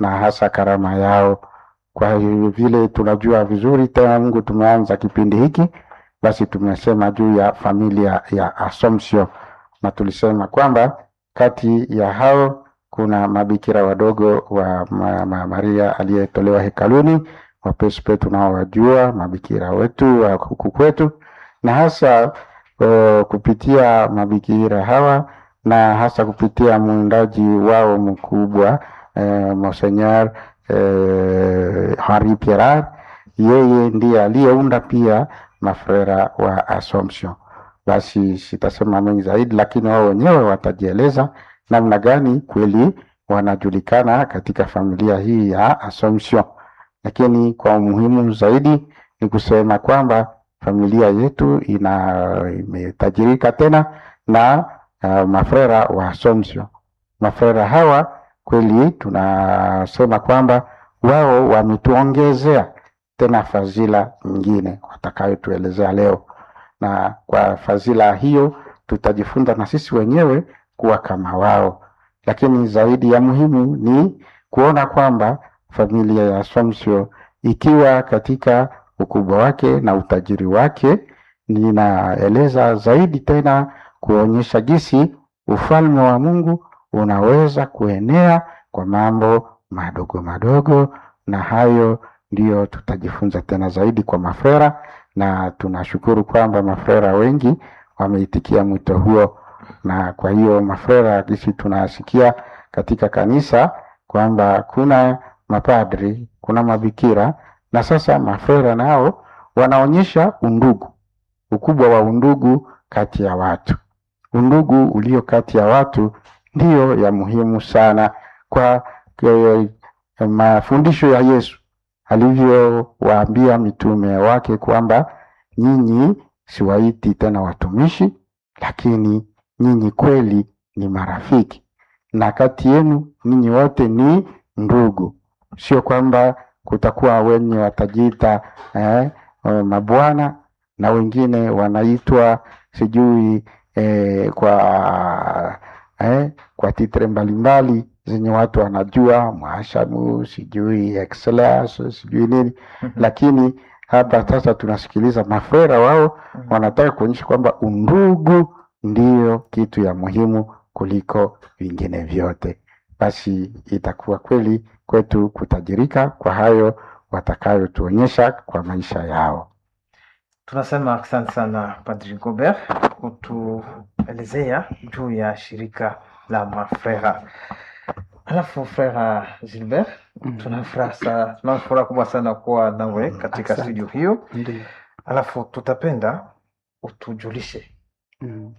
na hasa karama yao. Kwa hiyo vile tunajua vizuri tena, Mungu tumeanza kipindi hiki, basi tumesema juu ya familia ya Assumption na tulisema kwamba kati ya hao kuna mabikira wadogo wa ma, ma, Maria aliyetolewa hekaluni, wapespe tunaowajua mabikira wetu wa huku kwetu, na hasa uh, kupitia mabikira hawa na hasa kupitia mwindaji wao mkubwa eh, Monseigneur eh, Henri Pierrat, yeye ndiye aliyeunda pia mafrera wa Assumption. Basi sitasema mengi zaidi, lakini wao wenyewe watajieleza namna gani kweli wanajulikana katika familia hii ya Assumption. Lakini kwa umuhimu zaidi ni kusema kwamba familia yetu ina imetajirika tena na uh, mafrera wa Assumption. Mafrera hawa kweli tunasema kwamba wao wametuongezea tena fadhila nyingine watakayotuelezea leo, na kwa fadhila hiyo tutajifunza na sisi wenyewe kuwa kama wao. Lakini zaidi ya muhimu ni kuona kwamba familia ya Assumption ikiwa katika ukubwa wake na utajiri wake, ninaeleza zaidi tena kuonyesha jinsi ufalme wa Mungu unaweza kuenea kwa mambo madogo madogo, na hayo ndiyo tutajifunza tena zaidi kwa mafrera, na tunashukuru kwamba mafrera wengi wameitikia mwito huo, na kwa hiyo mafrera jinsi tunasikia katika kanisa kwamba kuna mapadri, kuna mabikira, na sasa mafrera nao wanaonyesha undugu, ukubwa wa undugu kati ya watu. Undugu ulio kati ya watu ndiyo ya muhimu sana kwa kwa mafundisho ya Yesu alivyowaambia mitume wake kwamba nyinyi siwaiti tena watumishi, lakini nyinyi kweli ni marafiki, na kati yenu ninyi wote ni ndugu. Sio kwamba kutakuwa wenye watajiita eh, mabwana na wengine wanaitwa sijui eh, kwa eh, kwa titre mbalimbali zenye watu wanajua mwashamu sijui excellence sijui nini lakini hapa sasa tunasikiliza mafrera wao wanataka kuonyesha kwamba undugu ndiyo kitu ya muhimu kuliko vingine vyote. Basi itakuwa kweli kwetu kutajirika kwa hayo watakayotuonyesha kwa maisha yao. Tunasema asante sana Padri Gobert kutuelezea juu ya shirika la mafrera. Alafu frera Gilbert, tuna furaha sana, tuna furaha kubwa sana kuwa nawe katika Asante. studio hiyo. Ndio. Alafu tutapenda utujulishe Mm.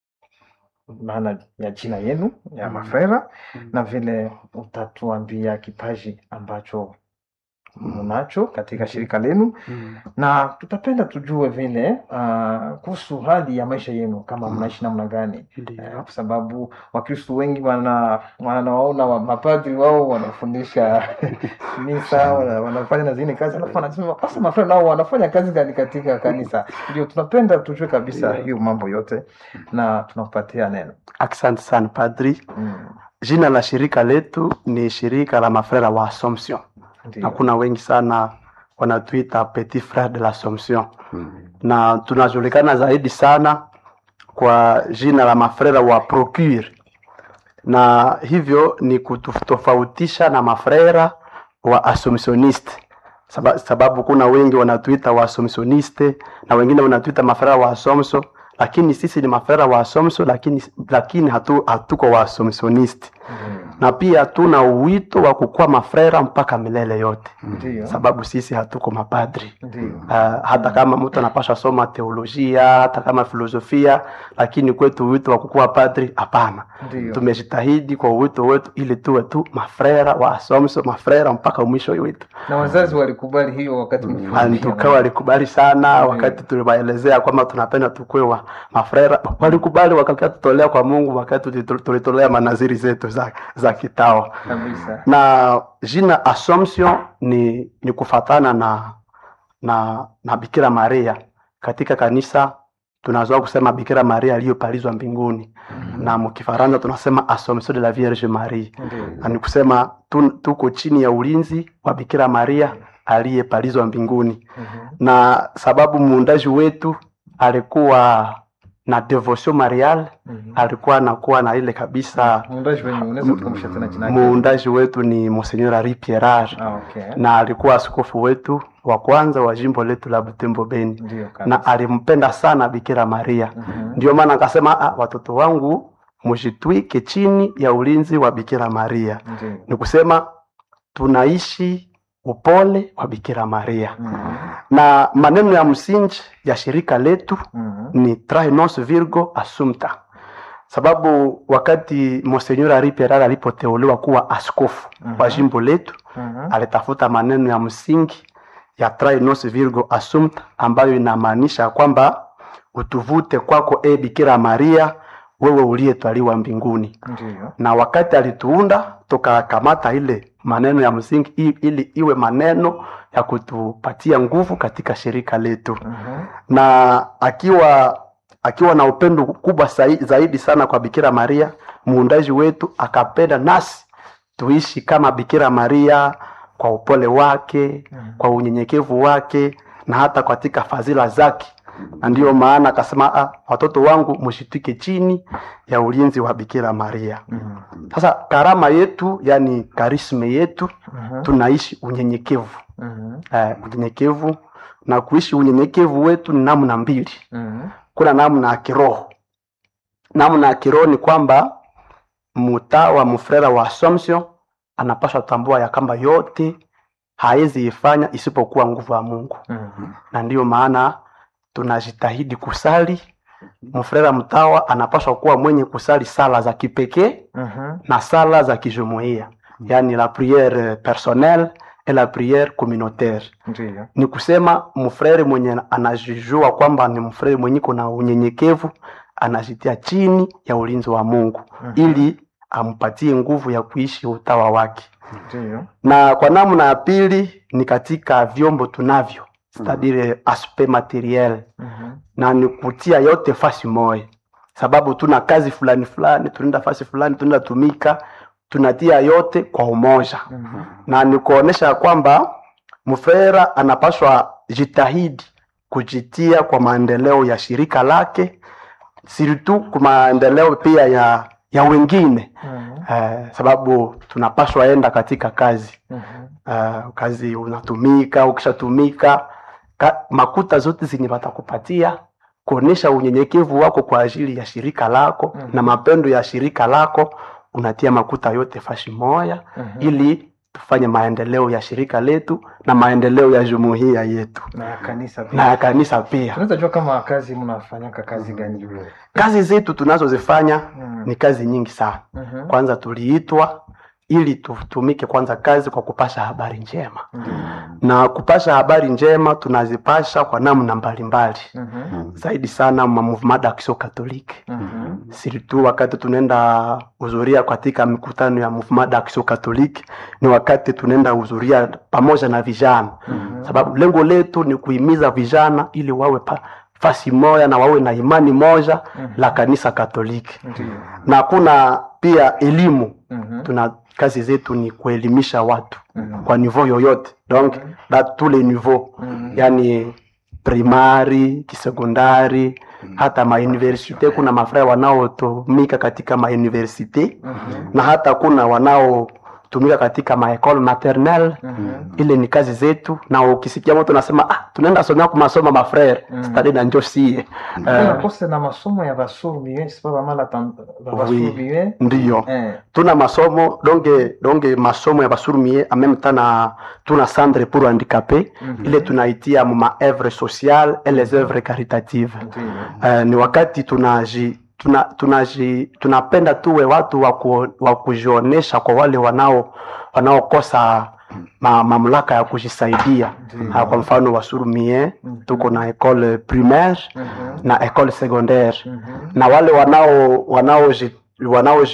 maana ya jina yenu ya Mm. mafrera Mm. na vile utatuambia kipaji ambacho mnacho katika shirika lenu Mm. na tutapenda tujue vile uh, kuhusu hali ya maisha yenu kama Mm. mnaishi namna gani eh, Ndio. kwa sababu wakristu wengi wana wanawaona wa, mapadri wao wanafundisha misa wana, wanafanya na zingine kazi alafu wanasema sasa mafrenda nao wanafanya kazi gani katika kanisa ndio tunapenda tujue kabisa Ndio. hiyo mambo yote na tunakupatia neno Asante sana padri. mm. Jina la shirika letu ni shirika la mafrera wa Assumption, na ndio kuna wengi sana wanatuita petit frere de l'Assomption, Mm. na tunajulikana zaidi sana kwa jina la mafrera wa Procure, na hivyo ni kutofautisha na mafrera wa Assumptioniste Saba, sababu kuna wengi wanatuita wa Assumptioniste na wengine wanatuita mafrera wa Assumption, lakini sisi ni mafrera wa Assumption, lakini lakini hatu, hatuko wa Assumptioniste Mm. na pia tuna uwito wa kukuwa mafrera mpaka milele yote, ndio sababu sisi hatuko mapadri. ndio Uh, hata kama mtu anapasha soma teolojia hata kama filosofia, lakini kwetu wito wa kukuwa padri hapana. ndio Tumejitahidi kwa wito wetu ili tuwe tu mafrera wa Assumption, mafrera mpaka mwisho wetu. na wazazi walikubali hiyo wakati mlipoambia Antuka walikubali sana Ndio. wakati tuliwaelezea kwamba tunapenda tukue wa mafrera, walikubali wakatutolea kwa Mungu wakati tulitu- tulitolea manaziri zetu za, za kitawa kabisa na jina Assumption ni, ni kufatana na, na, na Bikira Maria katika kanisa tunazoa kusema bikira maria aliyopalizwa mbinguni na mkifaransa tunasema assomption de la vierge marie Ndio. na ni kusema tu, tuko chini ya ulinzi wa bikira maria aliyepalizwa mbinguni Mhm. na sababu muundaji wetu alikuwa na devotion marial Mhm. alikuwa anakuwa na ile kabisa Muundaji wenye unaweza kutukumbusha tena jina lake? muundaji wetu ni Monseigneur Henri Pierrard Ah, okay. na alikuwa askofu wetu wa kwanza wa jimbo letu la Butembo Beni Ndio kabisa. na alimpenda sana Bikira Maria. Mhm. Ndio maana akasema ah, watoto wangu mjitwike chini ya ulinzi wa Bikira Maria. Ndio. Ni kusema tunaishi upole wa Bikira Maria, Mhm. na maneno ya msingi ya shirika letu Mhm. ni trae nos virgo assumpta, sababu wakati Monseigneur Henri Pierrard alipoteuliwa kuwa askofu wa Mhm. jimbo letu Mhm. alitafuta maneno ya msingi ya trae nos virgo assumpta ambayo inamaanisha kwamba utuvute kwako e Bikira Maria, wewe uliyetwaliwa mbinguni. Ndio. Na wakati alituunda tukakamata ile maneno ya msingi i- ili iwe maneno ya kutupatia nguvu katika shirika letu Mhm. na akiwa akiwa na upendo kubwa sai- zaidi sana kwa Bikira Maria muundaji wetu, akapenda nasi tuishi kama Bikira Maria kwa upole wake, Mhm. kwa unyenyekevu wake na hata katika fadhila zake, na ndiyo maana akasema, "Ah, watoto wangu mshitike chini ya ulinzi wa Bikira Maria. Mhm. Sasa karama yetu, yani karisme yetu, Mhm. tunaishi unyenyekevu Mhm. eh, unyenyekevu na kuishi unyenyekevu wetu ni namna mbili. Mhm. Kuna namna ya kiroho. Namna ya kiroho ni kwamba mtawa mfrera wa Assumption anapaswa tambua ya kwamba yote hawezi ifanya isipokuwa nguvu ya Mungu, Mhm. na ndiyo maana tunajitahidi kusali. Mfrera mtawa anapaswa kuwa mwenye kusali sala za kipekee Mhm. na sala za kijumuiya, yani la priere personnelle et la priere communautaire Ndio. ni kusema mfrere mwenye anajijua kwamba ni mfrere mwenye kuna unyenyekevu anajitia chini ya ulinzi wa Mungu Mhm. ili ampatie nguvu ya kuishi utawa wake. Ndio. Na kwa namna ya pili ni katika vyombo tunavyo c'est-à-dire aspect materiel, Mhm. na ni kutia yote fasi moja, sababu tuna kazi fulani fulani, tunaenda fasi fulani, tunaenda tumika, tunatia yote kwa umoja Mhm. na ni kuonesha kwamba mfera anapaswa jitahidi kujitia kwa maendeleo ya shirika lake siritu kwa maendeleo pia ya ya wengine Mhm. eh, sababu tunapaswa enda katika kazi Mhm. eh, kazi unatumika ukishatumika ka, makuta zote zenye watakupatia kuonesha unyenyekevu wako kwa ajili ya shirika lako Mhm. na mapendo ya shirika lako unatia makuta yote fashi moya Mhm. ili tufanye maendeleo ya shirika letu na maendeleo ya jumuiya yetu na ya kanisa pia. na ya kanisa pia. tunaweza jua kama kazi mnafanyaka kazi gani Kazi zetu tunazozifanya Mhm. ni kazi nyingi sana. Mhm. Kwanza tuliitwa ili tutumike kwanza kazi kwa kupasha habari njema, Ndio. na kupasha habari njema tunazipasha kwa namna mbalimbali, Mhm. zaidi sana ma mouvement d'action catholique Mhm. surtout wakati tunaenda hudhuria katika mikutano ya mouvement d'action catholique, ni wakati tunaenda hudhuria pamoja na vijana Mhm. sababu lengo letu ni kuhimiza vijana ili wawe pa, fasi moja na wawe na imani moja Mhm. la kanisa Katoliki, Ndio. na kuna pia elimu. Mhm. Tuna kazi zetu ni kuelimisha watu Mhm. kwa niveau yoyote, donc Mhm. da tous les niveaux, Mhm. yani primari, kisekondari, hata mauniversite. Kuna mafraya wanaotumika katika mauniversite Mhm. na hata kuna wanaotumika katika maekole maternelle Mhm. ile ni kazi zetu, na ukisikia mtu anasema ah, tunaenda somea kwa masomo mafrere Mm. stadi na njo sie Kuna uh, kose na masomo ya basurbiwe sipa bamala tam- ba- Oui. basurbiwe ndiyo Eh. tuna masomo donge donge masomo ya basurumie en même temps na tuna centre pour handicapé Mhm. ile tunaitia mu ma œuvre sociale et les œuvres caritatives Ndio. uh, ni wakati tunaji tuna, tunaji tunapenda tuwe watu wa ku- wa kujionesha kwa wale wanao wanaokosa ma, mamlaka ya kujisaidia Ndio. Ah, kwa mfano wasurumie Mhm. tuko na école primaire Mhm. na école secondaire Mhm. na wale wanao wanaoji wanaoji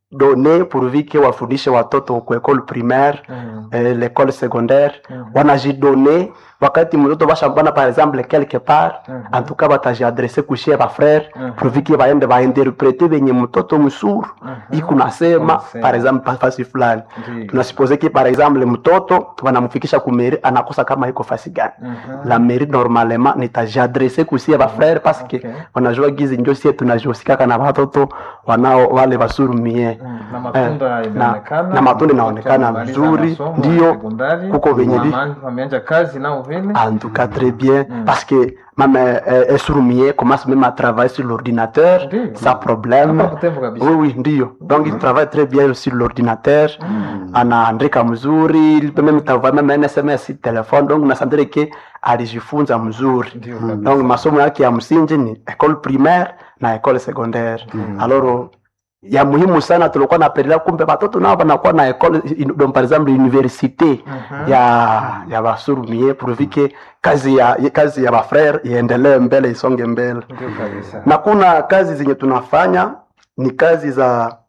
wanajidone pourvu que wafundishe watoto ku école primaire Mm. eh, l'école secondaire Mhm. wanajidone wakati mtoto bashambana par exemple quelque part Mhm. en tout cas batajiadresse kushie bafrere Mhm. pourvu que baende bainterprete venye mtoto msuru Mhm. iko nasema Unasema. par exemple fasi fulani Ndiyo. tunasupose ki par exemple mtoto wanamfikisha kumeri anakosa kama iko fasi gani Mhm. la mairie normalement nitajiadresse kusie bafrere parce que Okay. wanajua gizi njo sie tunajosikaka na watoto wanao wale basurumie Mm, na matunda Eh, inaonekana na- na matunda inaonekana watu wamemaliza mzuri, masomo ya ndiyo, sekondari, kuko venye vi- wama- wameanza kazi nao vile En tout cas, très bien. Mm. Parce que même euh, Esroumier commence même à travailler sur l'ordinateur Ndiyo. sans problème. Hapa Butembo kabisa. Oui, oui, ndio. Donc il travaille très bien sur l'ordinateur. Anaandika mzuri, il peut même travailler même un SMS sur téléphone. Donc nasantire que alijifunza mzuri. Ndiyo kabisa. Donc masomo yake ya msingi ni école primaire na école secondaire. Alors ya muhimu sana tulikuwa napendelea kumbe watoto nao wanakuwa na école donc par exemple université Mhm. ya ya basurumie pourvu que kazi ya kazi ya bafrere iendelee mbele isonge mbele Ndiyo kabisa. na kuna kazi zenye tunafanya ni kazi za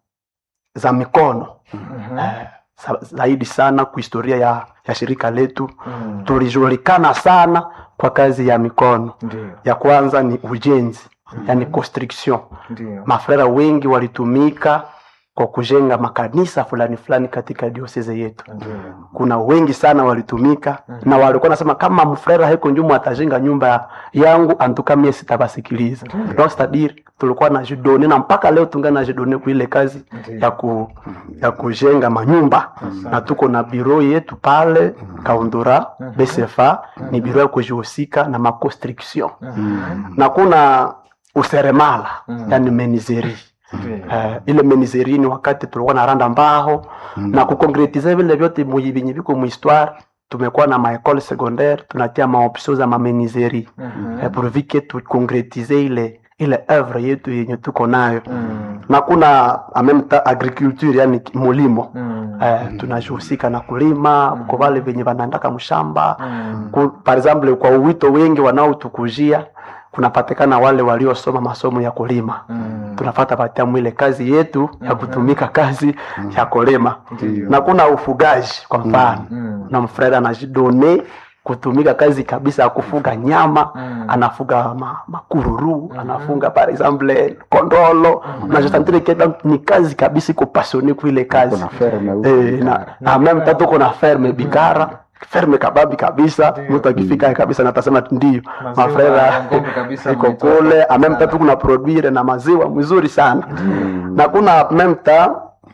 za mikono Mhm. eh, sa- zaidi sana kwa historia ya, ya shirika letu Mm. tulijulikana sana kwa kazi ya mikono Ndiyo. ya kwanza ni ujenzi yani construction Ndiyo. mafrera wengi walitumika kwa kujenga makanisa fulani fulani katika dioseze yetu Ndiyo. kuna wengi sana walitumika Mhm. na walikuwa nasema kama mfrera heko njumu atajenga nyumba yangu antuka mie sitabasikiliza Mhm. donc c'est-à-dire tulikuwa na jidone na mpaka leo tunga na jidone kuile kazi Ndiyo. ya, ku, ya kujenga manyumba Asante. na tuko na biro yetu pale kaundura Mhm. bcfa ni biro ya kujihusika na maconstruction Mhm. na kuna useremala Mhm. yani menizeri Ndiyo. Eh, ile menizeri ni wakati tulikuwa na randa mbao na kukonkretize vile vyote muyi- vyenye viko muhistoire tumekuwa na maekole secondaire tunatia maopsio za mamenizeri Mhm. eh, pourvu que tukonkretize ile ile œuvre yetu yenye tuko nayo Mm. na kuna en même temps agriculture yani mulimo Mm. eh, tunajihusika na kulima Mhm. kwa wale venye wanaandaka mshamba Mm. ku, par exemple kwa uwito wengi wanaotukujia kunapatikana wale waliosoma masomo ya kulima Mm. tunafata patia mwile kazi yetu ya Mhm. kutumika kazi ya kulima Ndiyo. na kuna ufugaji kwa mfano Mm. na mfreda anajidone kutumika kazi kabisa ya kufuga nyama Mm. anafuga ma, makururu Mhm. anafunga par exemple kondolo Mhm. na jotantire keda ni kazi kabisa iko pasione kuile kazi Kuna ferme huko eh, na, Bikara. na meme tatu kuna ferme bikara ferme kababi kabisa Ndiyo. mtu akifika kabisa natasema ndio Maziwa mafreda ya ng'ombe kabisa iko mnaitoa. kule ameme tatu kuna produire na maziwa mzuri sana Mm. na kuna memta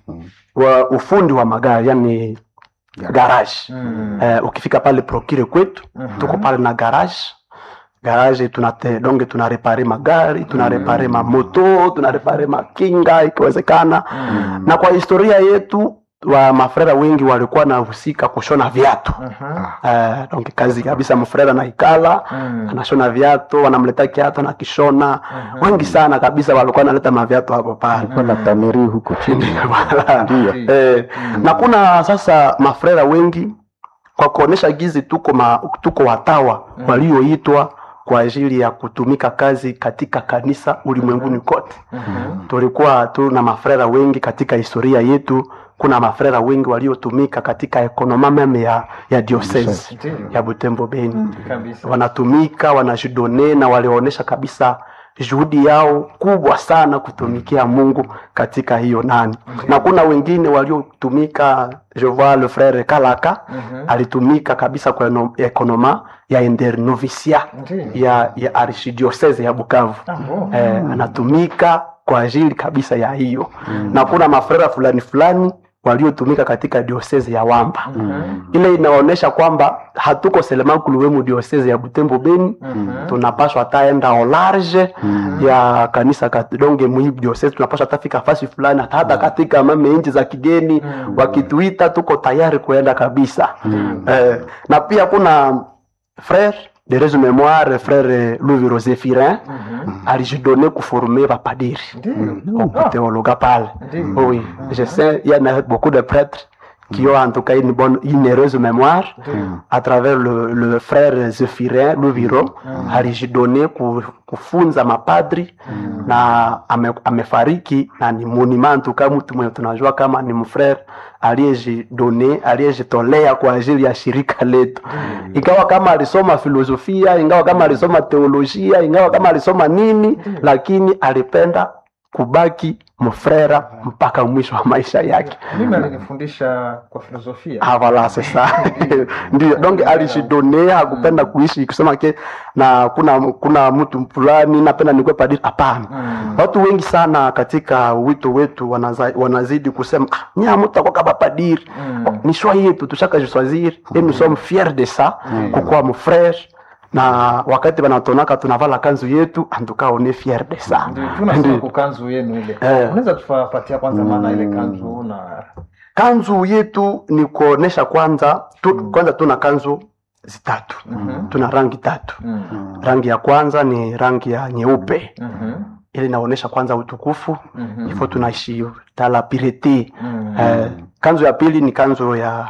wa ufundi wa magari yani garage Mm. eh, ukifika pale prokire kwetu Mhm. tuko pale na garage garage tunate donge tunarepare magari tunarepare mamoto tunarepare makinga ikiwezekana Mm. na kwa historia yetu wa mafrera wengi walikuwa nahusika kushona viatu Mhm. eh, donc kazi kabisa mfrera na ikala Mm. anashona viatu wanamleta kiatu na kishona Mhm. wengi sana kabisa walikuwa naleta maviatu hapo pale Kulikuwa na tameri huko chini Wala. ndio Eh, Mm. na kuna sasa mafrera wengi kwa kuonesha gizi tuko, ma, tuko watawa Mm. walioitwa kwa ajili ya kutumika kazi katika kanisa ulimwenguni kote Mhm. tulikuwa tu na mafrera wengi katika historia yetu kuna mafrera wengi waliotumika katika ekonoma meme ya, ya diocese Ndiyo. ya butembo beni Kabisa. wanatumika wanajidone na walionyesha kabisa juhudi yao kubwa sana kutumikia mungu katika hiyo nani Ndiyo. na kuna wengine waliotumika je vois le frere kalaka Mhm. alitumika kabisa kwa eno- ekonoma ya internovisia Ndiyo. ya, ya archidiocese ya bukavu Ah, oh. eh, anatumika kwa ajili kabisa ya hiyo na kuna mafrera fulani fulani waliotumika katika diosese ya wamba Mhm. ile inaonyesha kwamba hatuko selemankuluwemu diosese ya butembo beni Mhm. tunapaswa hataenda olarge ya kanisa kat- donge mwi diosese tunapaswa hatafika fasi fulani hata hata katika mame nchi za kigeni Mm. wakituita tuko tayari kuenda kabisa eh, na pia kuna frere de resu memoire frere louis rosefirin Mhm. alijidone kuforme bapadiri Ndiyo. au Ah, théologue pale Ndiyo. oui je sais il y en a beaucoup de prêtres qui ont en tout cas une bonne, une heureuse mémoire Ndio. à travers le, le frère Zephirin Luviro alijidone ku- kufunza mapadri na ame, amefariki na ni monument tuka mtu mwenye tunajua kama ni mfrere aliyejidone aliyejitolea kwa ajili ya shirika letu ingawa kama alisoma filosofia ingawa kama alisoma teolojia ingawa kama alisoma nini lakini alipenda kubaki mfrera mpaka mwisho wa maisha yake mimi alinifundisha kwa filosofia Ah, voilà, c'est ça. Ndio, donc alijidone hakupenda kuishi kusema ke na kuna kuna mtu fulani napenda nikuwe padri. Hapana. Mm. Watu wengi sana katika wito wetu wanaza, wanazidi kusema ah, nya mtu akwa kama padiri. Mm. Ni choix yetu tushaka jiswazir et nous sommes fiers de ça kukuwa mfrere na wakati wanatonaka tunavala kanzu yetu antuka on est fier de ça. Ndio, tunasema Ndio. kwa kanzu yenu ile Eh. unaweza tupatia kwanza maana ile kanzu na Kanzu yetu ni kuonesha kwanza tu, kwanza tuna kanzu zitatu. Mhm. Tuna rangi tatu. Mm. rangi ya kwanza ni rangi ya nyeupe Mhm. ili inaonyesha kwanza utukufu Mhm. ifo tunaishi tala pirete Mm. eh, kanzu ya pili ni kanzu ya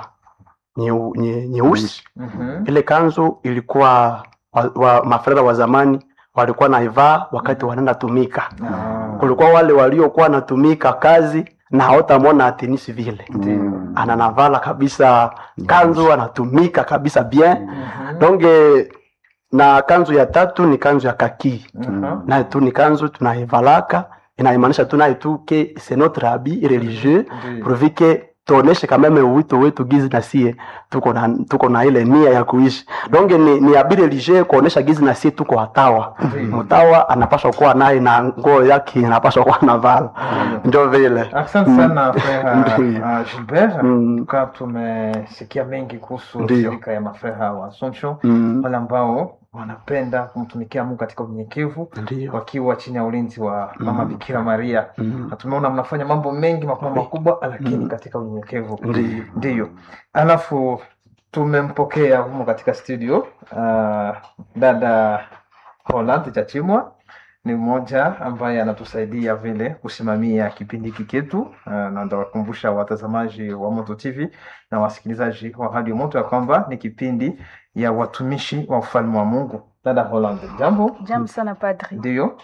nyeu- nye- nyeusi Mhm. ile kanzu ilikuwa wa, wa, mafrera wa zamani walikuwa naivaa wakati wanaenda tumika Ah. kulikuwa wale waliokuwa wanatumika kazi na hawatamwona atenisi vile ananavala kabisa kanzu anatumika kabisa bien Mhm. donc eh, na kanzu ya tatu ni kanzu ya kakii Mhm. naye tu ni kanzu tunaivalaka inaimaanisha tu naye tu ke c'est notre habit religieux Ndio. pourvu que tuoneshe kameme wito wetu gizi na sie tuko na, tuko na ile nia ya kuishi donc ni, ni habit religieux kuonesha gizi na sie tuko watawa Ndio. mtawa anapaswa kuwa naye na nguo yake inapaswa kuwa navala ndio vile asante sana freha Ndio. uh, gilbert Mm. tuka tumesikia mengi kuhusu Ndio. shirika ya mafreha wa assumption Mm, wale ambao wanapenda kumtumikia mungu katika unyenyekevu ndio wakiwa chini ya ulinzi wa mama bikira maria Mm, na tumeona mnafanya mambo mengi makubwa makubwa lakini katika unyenyekevu ndio ndiyo alafu tumempokea humo katika studio uh, dada Holland Chachimwa ni mmoja ambaye anatusaidia vile kusimamia kipindi hiki chetu uh, na ndawakumbusha watazamaji wa Moto TV na wasikilizaji wa Radio Moto ya kwamba ni kipindi ya watumishi wa ufalme wa Mungu. Dada Holland, jambo. Jambo sana padri. Ndiyo,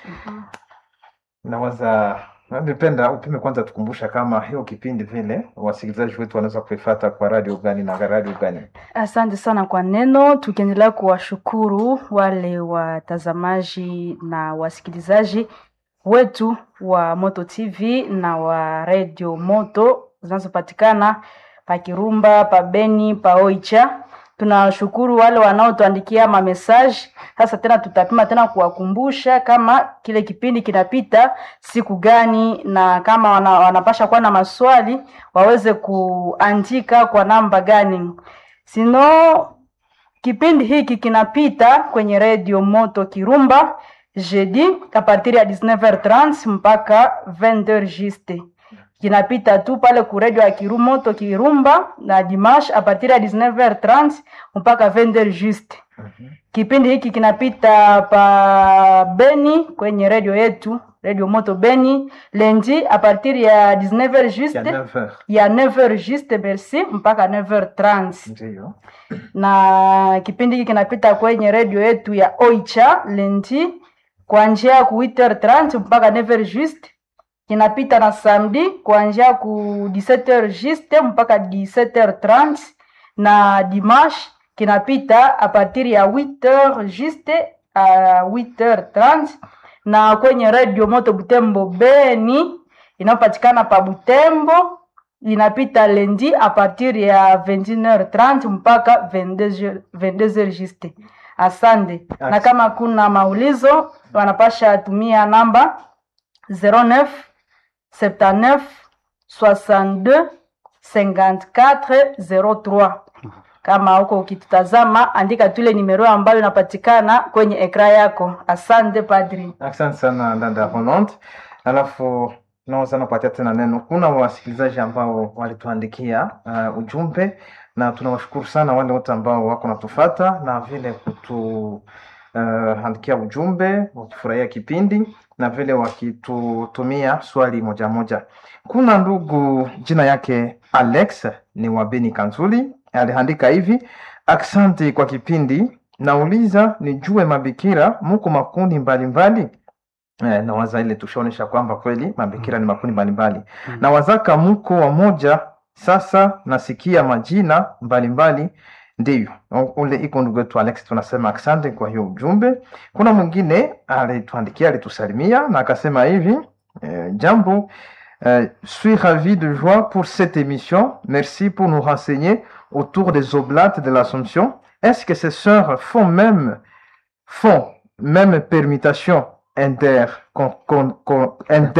nawaza ningependa upime kwanza tukumbusha kama hiyo kipindi vile wasikilizaji wetu wanaweza kuifata kwa radio gani na radio gani. Asante sana kwa neno, tukiendelea kuwashukuru wale watazamaji na wasikilizaji wetu wa Moto TV na wa Radio Moto zinazopatikana pa Kirumba, pa Beni, pa Oicha. Tunawashukuru wale wanaotuandikia mamesaji. Sasa tena tutapima tena kuwakumbusha kama kile kipindi kinapita siku gani, na kama wana, wanapasha kuwa na maswali waweze kuandika kwa namba gani. Sino kipindi hiki kinapita kwenye redio Moto Kirumba jeudi a partir ya 19h30 mpaka 20h juste. Kinapita tu pale ku redio ya Kiru Moto Kirumba na dimanche a partir ya 19h30 mpaka 20h juste. Kipindi hiki kinapita pa Beni kwenye redio yetu redio Moto Beni lundi a partir ya 19h Ya juste 9h. ya 9h juste merci mpaka 9h30 Ndiyo. na kipindi hiki kinapita kwenye redio yetu ya Oicha lendi kuanzia ku 8h30 mpaka 9h juste. Kinapita na samedi kuanzia ku 17h juste mpaka 17h30 na dimanche kinapita a partir ya 8h juste a 8h30 na kwenye redio Moto Butembo Beni inayopatikana pa Butembo inapita lundi a partir ya 21h30 mpaka 22h 22h juste. Asante. Na Asante. kama kuna maulizo wanapasha tumia namba 09 79 62 54 03. Kama huko ukitutazama, andika tu ile nimero ambayo inapatikana kwenye ekra yako. Asante padri. Asante sana dada Roland. Alafu naweza napatia tena neno. Kuna wasikilizaji ambao walituandikia uh, ujumbe na tunawashukuru sana wale wote ambao wako natufata na vile kutu uh, andikia ujumbe wakifurahia kipindi na vile wakitutumia swali moja moja. Kuna ndugu jina yake Alex ni wa Beni Kanzuli, aliandika hivi: asante kwa kipindi, nauliza nijue mabikira muko makundi mbalimbali Eh, na waza ile tushaonesha kwamba kweli mabikira ni makundi mbalimbali na wazaka muko wamoja. Sasa nasikia majina mbalimbali ndiyo u- ule iko ndugu yetu Alex, tunasema asante kwa hiyo ujumbe. Kuna mwingine alituandikia alitusalimia na akasema hivi eh, jambo eh, suis ravi de joie pour cette émission merci pour nous renseigner autour des oblates de l'Assomption est-ce que ces sœurs font même font même permutation inter con, con, con,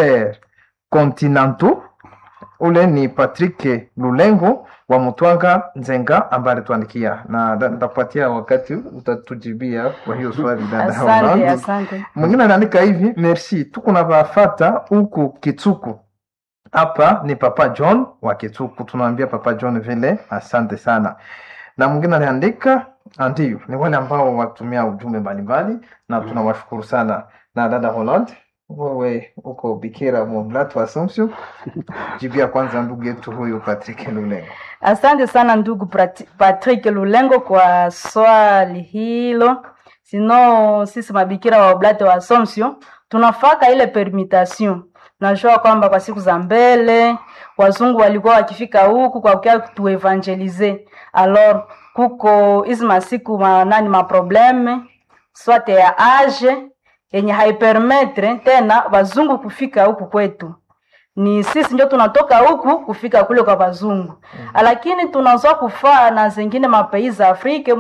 intercontinentaux ule ni Patrick Lulengo wa Mutwanga Nzenga ambaye alituandikia na nda- nitakupatia wakati utatujibia kwa hiyo swali dada Asante, Holland. asante. Mwingine anaandika hivi, merci, tuko na bafata huku Kitsuku. Hapa ni Papa John wa Kitsuku, tunaambia Papa John vile asante sana. Na mwingine anaandika ndio, ni wale ambao watumia ujumbe mbalimbali na tunawashukuru sana. Na dada Holland, wewe uko bikira Mumlatu wa Assumption, jibia kwanza ndugu yetu huyu Patrick Lulengo. Asante sana ndugu Prati- Patrick Lulengo kwa swali hilo. Sino sisi mabikira wa Oblate wa Assumption tunafaka ile permutation. Najua kwamba kwa siku za mbele wazungu walikuwa wakifika huku kwa kukia tuevangelize. Alors kuko hizi masiku ma, nani maprobleme swate ya age yenye haipermetre tena wazungu kufika huku kwetu ni sisi ndio tunatoka huku kufika kule kwa wazungu mm. lakini tunazoa kufaa na zingine mapei za afrika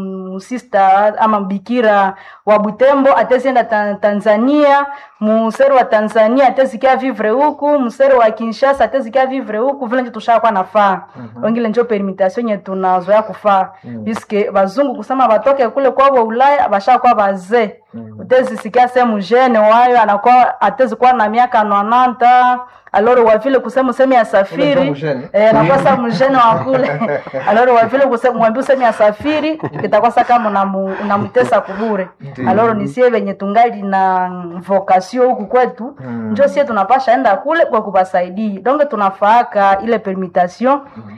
musista ama bikira wa butembo atezienda ta, tanzania museri wa tanzania atezikia vivre huku museri wa kinshasa atezikia vivre huku vile njo tushakuwa nafaa mm-hmm. wengine njo permutation nye tunazoea kufaa mm. piske wazungu kusema watoke kule kwabo ulaya bashakuwa wazee mm. utezisikia sehemu jene wayo anakuwa atezikuwa na miaka nonanta aloro wavile kusema useme Ule ndio asafiri mjene. eh, nakosa mjene wa kule aloro wavile kusema mwambie useme asafiri kitakosa kama unamu- unamtesa kubure Ndiyo. aloro nisie venye tungali na vocation huku kwetu Mm. njo sie tunapasha enda kule kwa kubasaidii donge tunafaaka ile permutation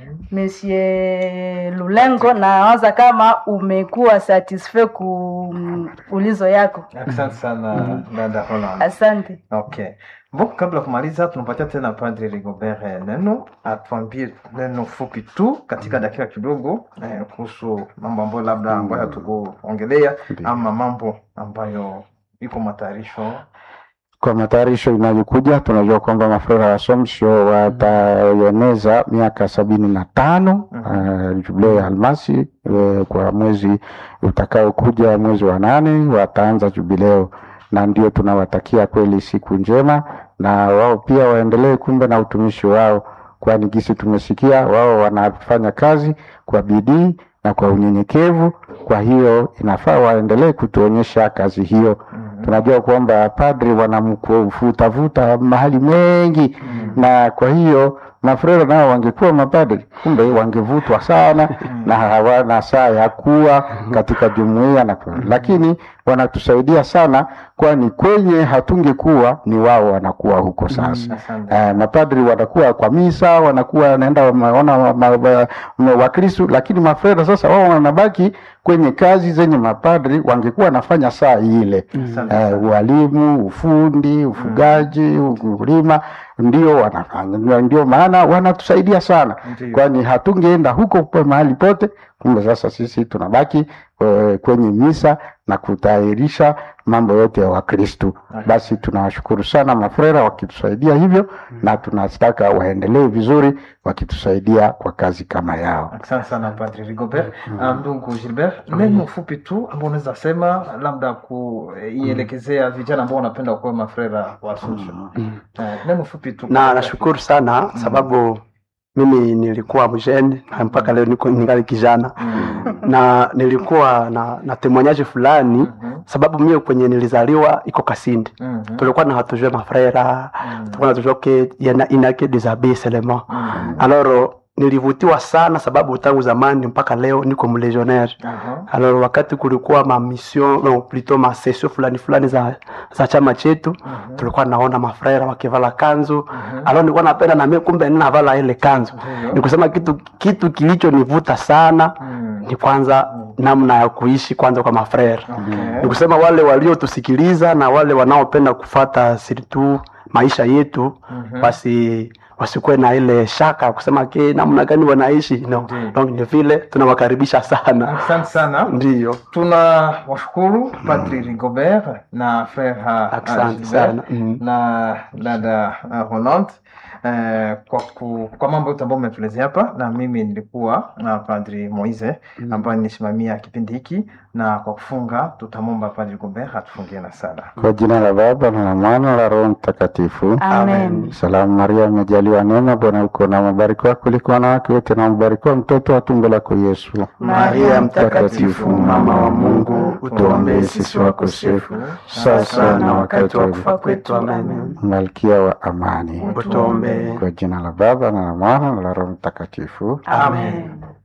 Monsieur Lulengo, nawaza kama umekuwa satisfait ku mm, ulizo yako. Asante sana dada Holland. Asante. Okay. Bon, kabla ya kumaliza tunampatia tena Padre Rigobert eh, neno atuambie neno fupi tu katika dakika kidogo eh, kuhusu mambo ambayo labda ambayo hatukuongelea Ndiyo. ama mambo ambayo iko matayarisho. Kwa matayarisho inayokuja, tunajua kwamba mafrera wa Somsio wataeneza miaka sabini na tano uh, jubileo ya almasi uh, kwa mwezi utakaokuja, mwezi wa nane wataanza jubileo, na ndio tunawatakia kweli siku njema, na wao pia waendelee kumbe na utumishi wao, kwani gisi tumesikia wao wanafanya kazi kwa bidii na kwa unyenyekevu. Kwa hiyo inafaa waendelee kutuonyesha kazi hiyo tunajua kwamba padri wanamvutavuta mahali mengi na kwa hiyo mafrero nao wangekuwa mapadri kumbe wangevutwa sana na hawana saa ya kuwa katika jumuiya na kwa- lakini wanatusaidia sana kwani kwenye hatungekuwa ni wao wanakuwa huko sasa Asante. Eh, mapadri wanakuwa kwa misa wanakuwa wanaenda wanaona wa- ma- wa- ma- wakristu lakini mafrera sasa wao wanabaki kwenye kazi zenye mapadri wangekuwa wanafanya saa ile Asante eh, sana. ualimu ufundi ufugaji ukulima ndio wanafanya Ndio- ndio maana wanatusaidia sana Ndiyo. kwani hatungeenda huko kwa mahali pote kumbe sasa sisi tunabaki eh, kwenye misa na kutayarisha mambo yote ya wakristu basi tunawashukuru sana mafrera wakitusaidia hivyo na tunataka waendelee vizuri wakitusaidia kwa kazi kama yao Asante sana Padre Rigobert. Ah, Ndugu Gilbert, neno fupi tu ambao unaweza sema labda kuielekezea vijana ambao wanapenda kuwa mafrera wa Assumption. Eh, Neno fupi tu. na nashukuru sana sababu mimi nilikuwa mjeni na mpaka leo niko ningali kijana Mm. na nilikuwa na, na temoignage fulani Mhm. sababu mie kwenye nilizaliwa iko Kasindi Mhm. tulikuwa na hatujue mafrera Mm. tulikuwa natujue ke yana inake des abbés seulement Mhm. alors nilivutiwa sana sababu tangu zamani mpaka leo niko mlegionnaire Aha. alors wakati kulikuwa ma mission no, plutôt ma session fulani fulani za, za chama chetu Mhm. tulikuwa naona mafrera wakivala kanzu Mhm. alors nilikuwa napenda na mimi kumbe ninavala ile kanzu Ndiyo. ni kusema kitu kitu kilichonivuta sana Mm. ni kwanza namna ya kuishi kwanza kwa mafrera Okay. ni kusema wale waliotusikiliza na wale wanaopenda kufata siritu maisha yetu Mhm. basi wasikuwe na ile shaka kusema ke namna gani wanaishi no. Ndiyo. donc ni vile tunawakaribisha sana Asante sana. ndiyo tuna washukuru Padri Rigobert na Frere ha- Asante Gilbert sana. Mm. na dada uh, Roland eh, kwa, ku, kwa mambo yote ambayo umetuelezea hapa, na mimi nilikuwa na Padri Moise ambaye nisimamia kipindi hiki, na kwa kufunga tutamwomba Padri Rigobert atufungie na sala. Kwa jina la Baba na la Mwana na la Roho Mtakatifu. Amen. Salamu Maria, umejaliwa neema, Bwana uko na mbarikiwa kuliko wanawake wote, na mbarikiwa mtoto wa tumbo lako Yesu. Maria mtakatifu, mama wa Mungu, utuombee sisi wakosefu, sasa na wakati wa kufa kwetu. Amen. Malkia wa amani. Utuombee. Kwa jina la Baba na la Mwana na la Roho Mtakatifu. Amen.